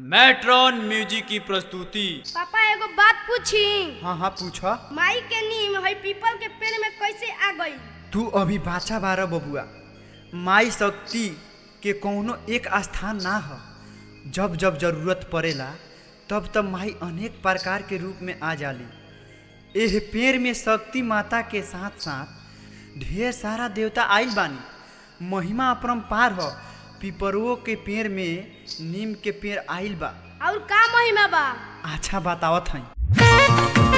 matron music की प्रस्तुति पापा एगो बात पूछी हाँ हाँ पूछ माई के नीम है पीपल के पेड़ में कैसे आ गई तू अभी बाचा बारह बबुआ माई शक्ति के कौनो एक स्थान ना ह जब जब जरूरत पड़ेला तब तब माई अनेक प्रकार के रूप में आ जाली एह पेड़ में शक्ति माता के साथ साथ ढेर सारा देवता आइल बानी महिमा अपरम्पार ह पिपरुओ के पेड़ में नीम के पेड़ आइल बा और का महिमा बा अच्छा बतावत हई